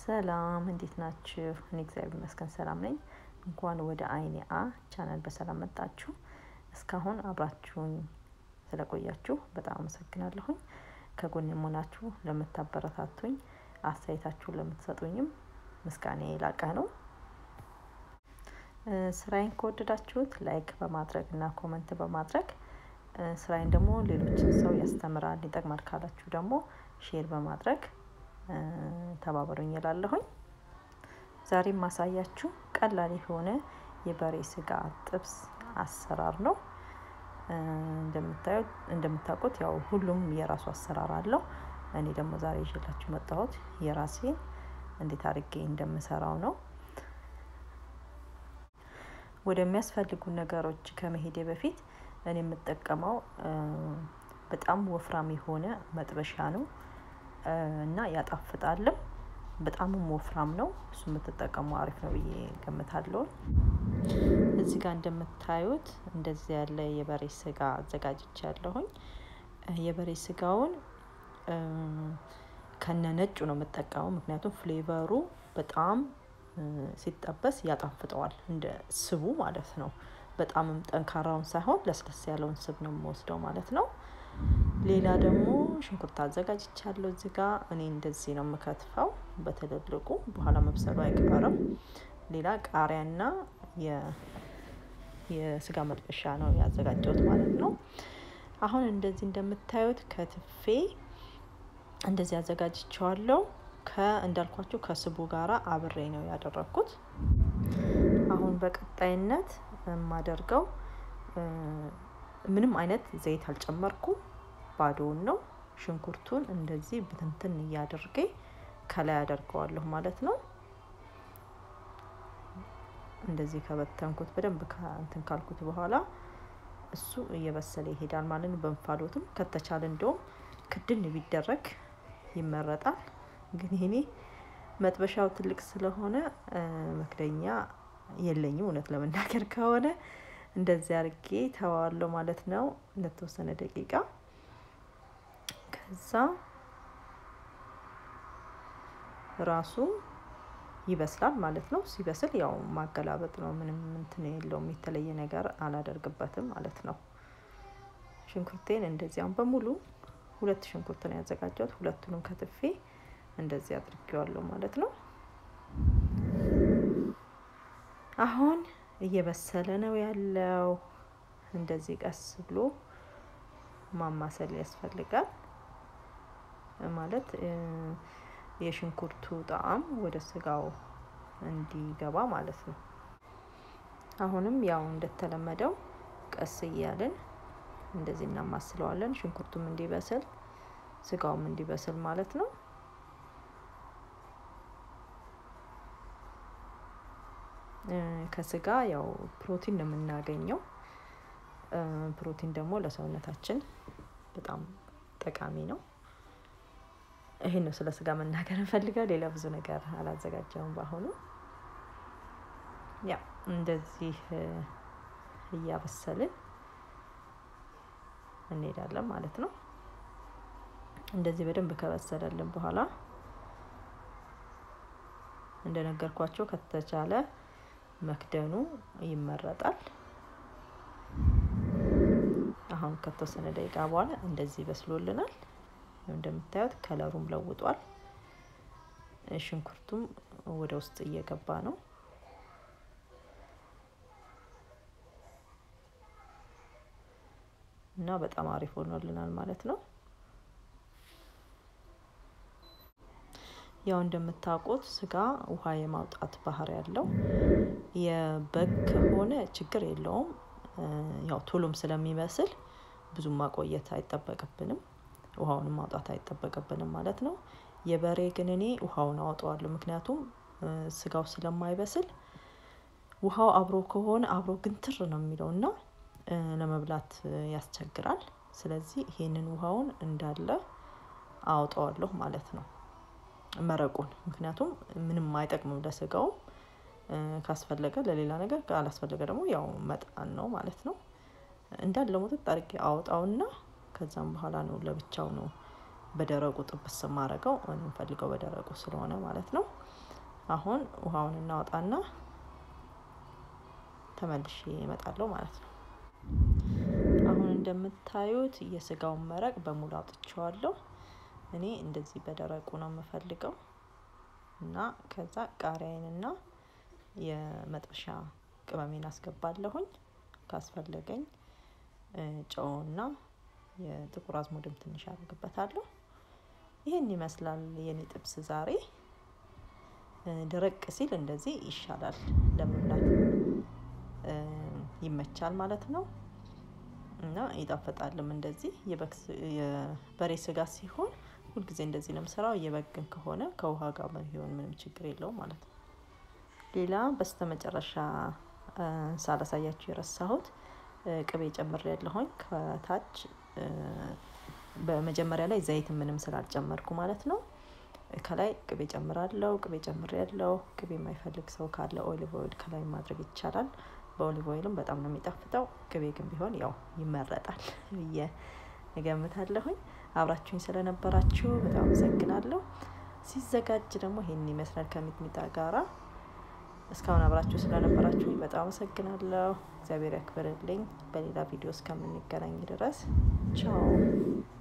ሰላም እንዴት ናችሁ? እኔ እግዚአብሔር ይመስገን ሰላም ነኝ። እንኳን ወደ አይኔ አ ቻናል በሰላም መጣችሁ። እስካሁን አብራችሁኝ ስለቆያችሁ በጣም አመሰግናለሁኝ። ከጎን የመሆናችሁ ለምታበረታቱኝ፣ አስተያየታችሁን ለምትሰጡኝም ምስጋና የላቀ ነው። ስራዬን ከወደዳችሁት ላይክ በማድረግ እና ኮመንት በማድረግ ስራዬን ደግሞ ሌሎችን ሰው ያስተምራል፣ ይጠቅማል ካላችሁ ደግሞ ሼር በማድረግ ተባበሩኝ እላለሁኝ። ዛሬ ማሳያችሁ ቀላል የሆነ የበሬ ስጋ ጥብስ አሰራር ነው። እንደምታዩት እንደምታውቁት ያው ሁሉም የራሱ አሰራር አለው። እኔ ደግሞ ዛሬ ይዤላችሁ መጣሁት የራሴን እንዴት አድርጌ እንደምሰራው ነው። ወደሚያስፈልጉ ነገሮች ከመሄዴ በፊት እኔ የምጠቀመው በጣም ወፍራም የሆነ መጥበሻ ነው እና ያጣፍጣልም። በጣምም ወፍራም ነው። እሱ የምትጠቀሙ አሪፍ ነው ብዬ ገምታለሁ። እዚህ ጋር እንደምታዩት እንደዚህ ያለ የበሬ ስጋ አዘጋጅቻ ያለሁኝ። የበሬ ስጋውን ከነ ነጩ ነው የምጠቀመው፣ ምክንያቱም ፍሌቨሩ በጣም ሲጠበስ ያጣፍጠዋል፣ እንደ ስቡ ማለት ነው። በጣምም ጠንካራውን ሳይሆን ለስለስ ያለውን ስብ ነው የምወስደው ማለት ነው። ሌላ ደግሞ ሽንኩርት አዘጋጅቻለሁ እዚህ ጋር እኔ እንደዚህ ነው የምከትፈው በትልልቁ በኋላ መብሰሉ አይቀርም። ሌላ ቃሪያና የስጋ መጥበሻ ነው ያዘጋጀሁት ማለት ነው። አሁን እንደዚህ እንደምታዩት ከትፌ እንደዚህ አዘጋጅቸዋለሁ። እንዳልኳችሁ ከስቡ ጋራ አብሬ ነው ያደረግኩት። አሁን በቀጣይነት የማደርገው ምንም አይነት ዘይት አልጨመርኩም፣ ባዶውን ነው። ሽንኩርቱን እንደዚህ ብትንትን እያደርጌ ከላይ አደርገዋለሁ ማለት ነው። እንደዚህ ከበተንኩት በደንብ እንትን ካልኩት በኋላ እሱ እየበሰለ ይሄዳል ማለት ነው። በእንፋሎትም ከተቻለ እንደውም ክድን ቢደረግ ይመረጣል። ግን ይሄኔ መጥበሻው ትልቅ ስለሆነ መክደኛ የለኝም እውነት ለመናገር ከሆነ እንደዚህ አድርጌ ተዋዋለሁ ማለት ነው ለተወሰነ ደቂቃ። ከዛ ራሱ ይበስላል ማለት ነው። ሲበስል ያው ማገላበጥ ነው። ምንም እንትን የለውም። የተለየ ነገር አላደርግበትም ማለት ነው። ሽንኩርቴን እንደዚያም በሙሉ ሁለት ሽንኩርት ነው ያዘጋጀሁት። ሁለቱንም ከትፌ እንደዚህ አድርጌዋለሁ ማለት ነው። አሁን እየበሰለ ነው ያለው። እንደዚህ ቀስ ብሎ ማማሰል ያስፈልጋል ማለት የሽንኩርቱ ጣዕም ወደ ስጋው እንዲገባ ማለት ነው። አሁንም ያው እንደተለመደው ቀስ እያልን እንደዚህ እናማስለዋለን። ሽንኩርቱም እንዲበስል ስጋውም እንዲበስል ማለት ነው። ከስጋ ያው ፕሮቲን ነው የምናገኘው። ፕሮቲን ደግሞ ለሰውነታችን በጣም ጠቃሚ ነው። ይሄን ነው ስለ ስጋ መናገር እንፈልገው። ሌላ ብዙ ነገር አላዘጋጀውም በአሁኑ። ያ እንደዚህ እያበሰልን እንሄዳለን ማለት ነው። እንደዚህ በደንብ ከበሰለልን በኋላ እንደነገርኳቸው ከተቻለ መክደኑ ይመረጣል። አሁን ከተወሰነ ደቂቃ በኋላ እንደዚህ በስሎልናል። እንደምታዩት ከለሩም ለውጧል። ሽንኩርቱም ወደ ውስጥ እየገባ ነው። እና በጣም አሪፍ ሆኖልናል ማለት ነው። ያው እንደምታውቁት ስጋ ውሃ የማውጣት ባህሪ ያለው የበግ ከሆነ ችግር የለውም። ያው ቶሎም ስለሚመስል ብዙም ማቆየት አይጠበቅብንም። ውሃውን ማውጣት አይጠበቅብንም ማለት ነው። የበሬ ግን እኔ ውሃውን አወጣዋለሁ። ምክንያቱም ስጋው ስለማይበስል ውሃው አብሮ ከሆነ አብሮ ግንትር ነው የሚለው እና ለመብላት ያስቸግራል። ስለዚህ ይሄንን ውሃውን እንዳለ አወጣዋለሁ ማለት ነው። መረቁን ምክንያቱም ምንም አይጠቅምም ለስጋውም ካስፈለገ ለሌላ ነገር ካላስፈለገ ደግሞ ያው መጣን ነው ማለት ነው። እንዳለ ሞጥጥ አድርጌ አወጣውና ከዛም በኋላ ነው ለብቻው ነው በደረቁ ጥብስ ማረገው። እኔ የምፈልገው በደረቁ ስለሆነ ማለት ነው። አሁን ውሃውን እናወጣና ተመልሼ እመጣለሁ ማለት ነው። አሁን እንደምታዩት የስጋውን መረቅ በሙሉ አውጥቼዋለሁ። እኔ እንደዚህ በደረቁ ነው የምፈልገው እና ከዛ ቃሪያዬንና የመጥበሻ ቅመሜን አስገባለሁኝ። ካስፈለገኝ ጨውና የጥቁር አዝሙድም ትንሽ አደርግበታለሁ። ይህን ይመስላል የኔ ጥብስ ዛሬ። ደረቅ ሲል እንደዚህ ይሻላል ለመብላት ይመቻል ማለት ነው እና ይጣፍጣልም። እንደዚህ የበሬ ስጋ ሲሆን ሁልጊዜ እንደዚህ ነው የምሰራው። የበግ ግን ከሆነ ከውሃ ጋር ቢሆን ምንም ችግር የለውም ማለት ነው። ሌላ በስተመጨረሻ ሳላሳያችሁ የረሳሁት ቅቤ ጨምሬያለሁኝ ከታች በመጀመሪያ ላይ ዘይት ምንም ስላልጨመርኩ ማለት ነው። ከላይ ቅቤ ጨምራለሁ። ቅቤ ጨምሬያለሁ። ቅቤ የማይፈልግ ሰው ካለ ኦሊቭ ኦይል ከላይ ማድረግ ይቻላል። በኦሊቭ ኦይልም በጣም ነው የሚጣፍጠው። ቅቤ ግን ቢሆን ያው ይመረጣል ብዬ እገምታለሁኝ። አብራችሁኝ ስለነበራችሁ በጣም አመሰግናለሁ። ሲዘጋጅ ደግሞ ይሄን ይመስላል ከሚጥሚጣ ጋራ። እስካሁን አብራችሁ ስለነበራችሁ በጣም አመሰግናለሁ። እግዚአብሔር ያክብርልኝ። በሌላ ቪዲዮ እስከምንገናኝ ድረስ ቻው።